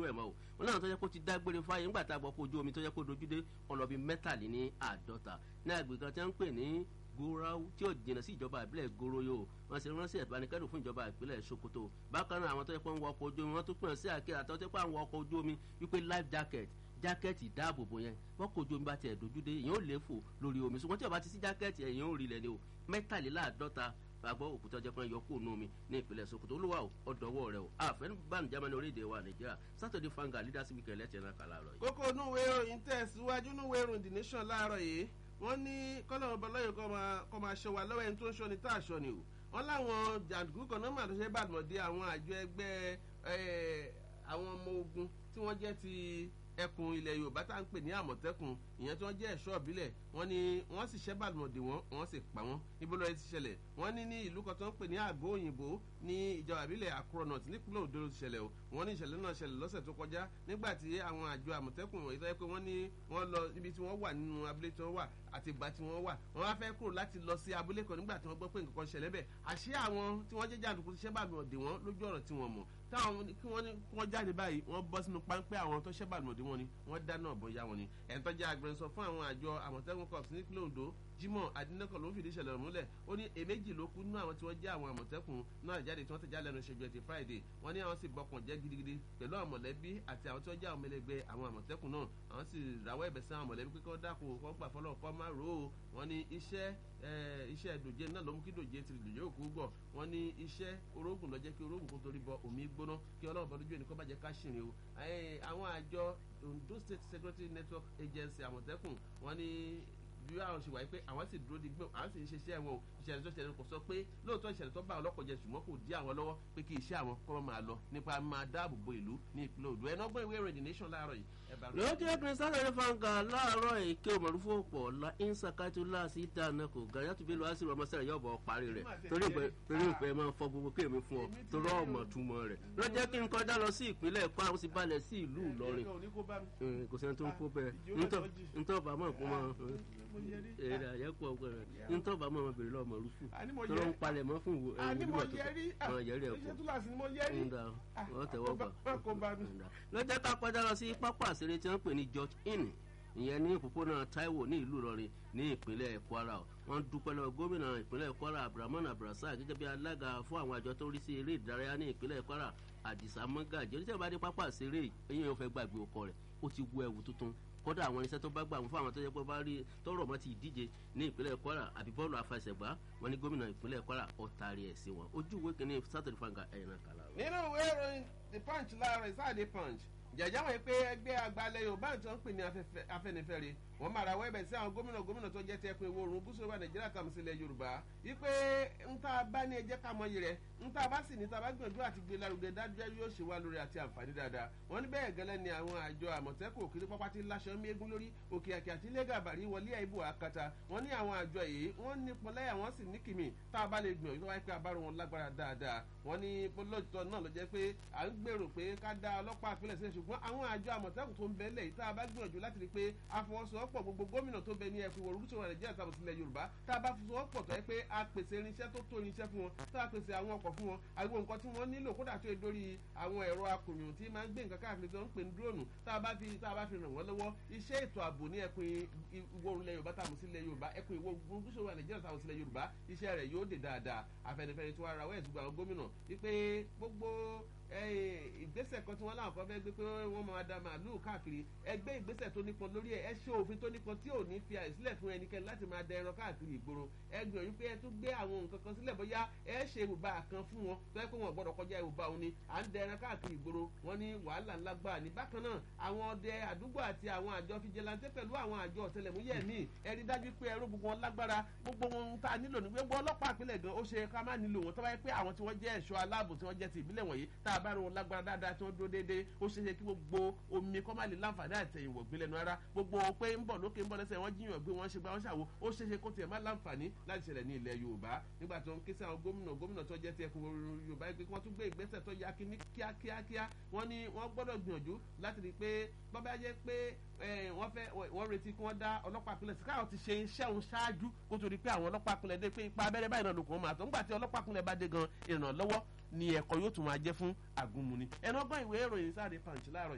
ẹ̀ mọ́ o wọn náà tó yẹ kó ti dágbére fáyé ńgbà tá a gbọ́ kó ojú omi tó yẹ kó dojúdé ọlọ́bí mẹ́tàléní àádọ́ta ní agbègbè kan tí wọ́n ń pè ní gorau tí ó jìnnà sí ìjọba ìbílẹ̀ goroyo wọ́n ṣe ránṣẹ́ ìbánikẹ́dùn fún ìjọba ìpínlẹ̀ sokoto bákan náà àwọn tó yẹ kó ń wọ ọkọ̀ ojú omi wọ́n tún pè sí àkíyà àtọ́ tó yẹ kó àwọn ọkọ̀ ojú omi wípé life jacket jákẹ́ẹ̀tì ìdáàbòbò yẹn wọ́n kò ju omi bá tiẹ̀ dojúdé èèyàn ò lè fò lórí omi ṣùgbọ́n tí o bá ti sí jákẹ́ẹ̀tì èèyàn ò rí lẹ̀ ni o mẹ́tàléláàádọ́ta gbàgbọ́ òkúta ọjọ́ kan yọ kúrò nù mí ní ìpínlẹ̀ sokoto olúwa o ọ̀dọ́wọ́ rẹ o àfẹnubánu germany orílẹ̀-èdè wa nàìjíríà saturday fanga leadership weekend lẹ́tẹ̀ẹ́ náà kà láàárọ̀ yìí. kókó inú ìwé ìròyìn tẹ̀síwájú inú ìwé ìròyìn the nation láàárọ̀ yìí wọ́n ní kọ́lọ́run bọ́lọ́yọ̀ kọ́ máa ṣọ wa lọ́wọ́ ẹni tó ń ṣọ́ ni tá àṣọ ni o wọ́n láwọn jàǹdùkú kan náà mà tó ṣe bàdùmọ̀dé àwọn àjọ ẹgbẹ́ àwọn ọmọ ogun tí wọ́n jẹ́ ti ẹkùn ilẹ̀ yorùbá tá à ń pè ní àmọ̀tẹ́kùn ìyẹn tí wọ́n jẹ́ ẹ̀ṣọ́ ìbílẹ̀ wọ́n ní wọ́n sì ṣẹ́ bàdùmọ̀dé wọn wọ́n sì pa wọ́n níbo lọ́ọ́ ti ṣẹlẹ̀ wọ́n ní ní ìlú kan tó ń pè ní àgọ́ òyìnbó ní ìjọba ìbílẹ̀ akronot nípínlẹ̀ odò ti ṣẹlẹ̀ o wọ́n ní ìṣẹ̀lẹ̀ náà ṣẹlẹ̀ lọ́sẹ̀ tó kọjá nígbà tí àwọn àjọ àmọ̀tẹ́kùn wọ̀nyí tó yẹ pé wọ́n ní wọ́n lọ níbi tí wọ́n wà nínú abúlé tí wọ́n wà àti ìgbà tí wọ́n wà wọ́n wá fẹ́ kúrò láti lọ sí abúlé kan nígbà tí wọ́n gbọ́ pé nǹkan kan ṣẹlẹ̀ bẹ́ẹ̀ àṣé àwọn tí wọ́n jẹ́ jàǹdùkú ti ṣẹ́ bàdùmọ̀dé wọn lójú ọ̀rọ̀ tí wọ́n mọ̀ táwọn kí wọ́n ní kí wọ́n jáde báyìí wọ́n bọ́ sínú páńpẹ́ àwọn tó ṣẹ́ bàdùmọ̀dé wọn ni wọ́n dáná ọ̀bọ̀n ya wọn ni ẹ̀ń tọ́jú agbẹnusọ fún àwọn àjọ àmọ̀tẹ́kùn corps nípínlẹ̀ ondo jimoh adinakọ ló ń fìdí ìṣẹ̀lẹ̀ múlẹ̀ ó ní èméjì ló kú nínú àwọn tí wọ́n jẹ́ àwọn àmọ̀tẹ́kùn náà jáde tí wọ́n ti já lẹ́nu ṣèjú ẹtì friday wọ́n ní àwọn sì bọkàn jẹ́ gidigidi pẹ̀lú àwọn mọ̀lẹ́bí àti àwọn tí wọ́n jẹ́ àwọn mẹlẹgbẹ́ àwọn àmọ̀tẹ́kùn náà àwọn sì rawọ́ ẹ̀bẹ̀ sí àwọn mọ̀lẹ́bí pé kí wọ́n dákun kọ́ gbà fọlọ́ kọ́ má rò ó wọ́n ní iṣẹ́ iṣẹ́ dòjé náà ló mú kí dòjé ti dòjé òkú gbọ̀ wọ́n ní iṣẹ́ orógùn lọ́jẹ́ kí orógùn kó torí bọ omi gbóná kí ọlọ́run bọ́dújú ẹnì kan bá jẹ́ ká ṣìrìn o àwọn àjọ ondo state security network agency àmọ̀tẹ́kùn wọ́n ní bí àwọn ṣe wáyé pé àwọn sì dúró di gbọ́n àwọn sì ń ṣiṣẹ́ wọn o ìṣẹ̀lẹ̀ tó ṣẹlẹ̀ kò sọ pé lóòótọ́ ìṣẹ̀lẹ̀ tó bá àwọn ọlọ́kọ̀ jẹ ṣùgbọ́n kò dí àwọn lọ́wọ́ pé kí iṣẹ́ àwọn kọ́ máa lọ nípa máa dáàbò bo ìlú ní ìpínlẹ̀ odò ẹ̀nà ọgbọ́n ìwé ìròyìn the nation láàárọ̀ yìí. lójú ẹgbẹ́ sáré fanga láàárọ̀ èké òmòrúfò pọ̀ la insakatu láàsì dáná kò ga yàtú bí lọ́wọ́ sí ọmọ sẹ́rẹ̀ yóò bọ̀ parí rẹ̀ torí ìpẹ́ máa ń fọ gbogbo kéèmí fún ọ torí ọmọ túmọ̀ rẹ̀ lọ́jọ́ kí n kọjá lọ sí ìpínlẹ̀ kwara ó sì balẹ̀ sí ìlú ìlọrin kò sẹ́ni tó ń kó bẹ́ẹ̀ ntọ́ bàmọ́ kó máa èrè àyẹ̀kọ́ ọgbẹ́ rẹ̀ ntọ́ bàmọ́ máa bèrè lọ́mọ rúfù tó ló ń palẹ̀ mọ́ fún ìwò ẹ̀rọ ìwò tó kọ́ yẹrí ẹ̀kọ́ ńdà wọ́n tẹ̀wọ́ gbà lọ́jọ́ ká kọjá lọ sí pápá àṣírí tí wọ́n pè ní george inn ìyẹn ní òpópónà taiwo ní ìlú ìlọrin ní ìpínlẹ̀ kwara wọ́n dúpẹ́ lọ gómìnà ìpínlẹ̀ kwara abdulrahman abdulrasaq gẹ́gẹ́ bí alága fún àwọn àjọ tó ń rí sí eré ìdárayá ní ìpínlẹ̀ kwara àdìsá mọ́gàjì oníṣẹ́ ìbá dé pápá àṣírí eyín yóò fẹ́ gbàgbé ọkọ rẹ̀ ó ti wọ ẹ̀wù tuntun kódà àwọn irinṣẹ́ tó bá gbà wọn fún àwọn tó yẹ pé bá rí tọrọ mọ́ ti ìdíje ní ìpínlẹ̀ kwara àbí bọ́ọ̀lù afẹsẹ̀gbá wọn ní gómìnà ìpínlẹ̀ kwara ọ̀tàrí ẹ̀ sí wọn ojú ìwé kìíní sátẹ̀lì fanga ẹ̀yìn náà kàlà. nínú ìwé ìròyìn the punch láàárọ̀ ìsáàdé punch jẹjẹ wọn pé ẹgbẹ́ àgbàlẹ̀ yorùbá tí wọ́n pè ní afẹnifẹre wọ́n máa rawọ́ ẹ̀bẹ̀ sí àwọn gómìnà gómìnà tó jẹ́ ti ẹkùn ìwọ̀ oòrùn gúúsù wa nàìjíríà tàbí sílẹ̀ yorùbá wípé ńta bá ní ẹjẹ́ ká mọyì rẹ̀ ńta bá sì ní ta bá gbìyànjú àti gbé lárugẹ dájúdájú yóò ṣe wá lórí àti àǹfààní dáadáa wọ́n ní bẹ́ẹ̀ gẹ́lẹ́ ni àwọn àjọ àmọ̀tẹ́kùn òkèlè pápá ti láṣọ méégún lórí òkè àkè àti ilé gàbàrí wọlé àìbò àkàtà wọ́n ní àwọn àjọ yìí wọ́n ní pọlẹ́yà wọ́n sì ní kìmì tá a bá lè gbìyànjú wáyé pé abárò wọn lágbára dáadáa wọ́n ní lóòótọ́ náà ló jẹ́ pé à ń gbèrò pé ká dá ọlọ́pàá àpilẹ̀ sílẹ̀ ṣùgbọ́n àwọn àjọ àmọ̀tẹ́kùn tó ń bẹ lẹ̀ yìí tá a bá gbìyànjú láti rí i pé àfọwọ́sowọ́pọ̀ gbogbo gómìnà tó bẹ ní ẹkùn ìwọ̀ orúkúsọ̀rọ̀ nàìjíríà tàbí sílẹ̀ yorùbá tá a bá fọwọ́pọ̀ tó yẹ pé a pèsè irinṣẹ́ tó tó irinṣẹ́ fún wọn tá a pèsè àwọn ọkọ̀ fún wọn àwọn nǹkan tí wọ́n nílò kódà tó yẹ dórí àwọn ẹ̀rọ akùnyùn tí máa ń gbé nǹkan káàkiri tó ń pè ní dúróònù tá a bá fi tá a bá fi ràn wọ́n lọ́wọ́ iṣẹ́ ètò ààbò ní ẹkùn ìwọ̀ ilẹ̀ yorùbá tàbí sílẹ̀ yorùbá ẹkùn ìwọ̀ orúkúsọ̀rọ̀ nàìjíríà tàbí sílẹ̀ yorùbá iṣẹ́ rẹ̀ yóò dè dáadáa afẹnifẹre tí wọ́n ara wẹ́ẹ̀sì gba àwọn gómìnà wípé gbogbo ìgbésẹ̀ kan tí wọ́n láwọn kan fẹ́ gbé pé wọ́n máa da màálù káàkiri ẹgbẹ́ ìgbésẹ̀ tó nípọn lórí ẹ̀ ẹ ṣe òfin tó nípọn tí ò ní fi àìsílẹ̀ fún ẹnikẹ́ni láti máa da ẹran káàkiri ìgboro ẹ gbìyànjú pé ẹ tún gbé àwọn nǹkan kan sílẹ̀ bóyá ẹ ṣe ìwòba kan fún wọn tó yẹ pé wọn gbọ́dọ̀ kọjá ìwòba òun ni à ń da ẹran káàkiri ìgboro wọn ní wàhálà ńlá gbà ní bákan náà àwọn ọdẹ àdúgbò àti àwọn àjọ fìjẹlantẹ pẹ̀lú àwọn àjọ ọ̀tẹlẹ̀múyẹ̀ míì ẹ rí dájú pé ẹrú gbogbo wọn lágbára gbogbo wọn tá a nílò ní gbogbo ọlọ́pàá àpilẹ̀ gan ó ṣe ká má nílò wọn tó bá yẹ pé àwọn tí wọ́n jẹ́ ẹ̀ṣọ́ aláàbò tí wọ́n jẹ́ ti ìbílẹ̀ wọ̀nyí tá a bá rí wọn lágbára dáadáa tí wọ́n dúró déédéé ó ṣe é ṣe kí gbogbo omi kọ́ má lè láǹfààní àtẹ̀yìnwó gbé lẹ́nu ara gbogbo pé ń bọ̀ lókè ń bọ̀ lẹ́sẹ̀ wọ́n jíyàn gbé wọ́n ṣe gbá wọ́n ṣàwo ó ṣe é ṣe kó tiẹ̀ má láǹfààní láti ṣẹlẹ̀ ní ilẹ̀ yorùbá nígbà tó ń ké sí àwọn gómìnà gómìnà tó jẹ́ ti ẹkùn yorùbá pé wọ́n tún gbé ìgbésẹ̀ tó yá kíní kíákíákíá wọ́n ní wọ́n gbọ́dọ̀ gbìyànjú láti rí i pé bọ́bá jẹ́ pé wọ́n fẹ́ wọ́n retí kí wọ́n dá ọlọ́pàá pinlẹ̀ sí káwọn ti ṣe iṣẹ́ òun ṣáájú kó tó di pé àwọn ọlọ́pàá pinlẹ̀ dé pé ipa abẹ́rẹ́ báyìí náà lòkùn máa tó ńgbà tí ọlọ́pàá pinlẹ̀ bá dé gan ìrànlọ́wọ́ ni ẹ̀kọ́ yóò tún máa jẹ́ fún àgúnmu ni ẹnu ọgbọ́n ìwé ìròyìn sáré pàǹtí láàárọ̀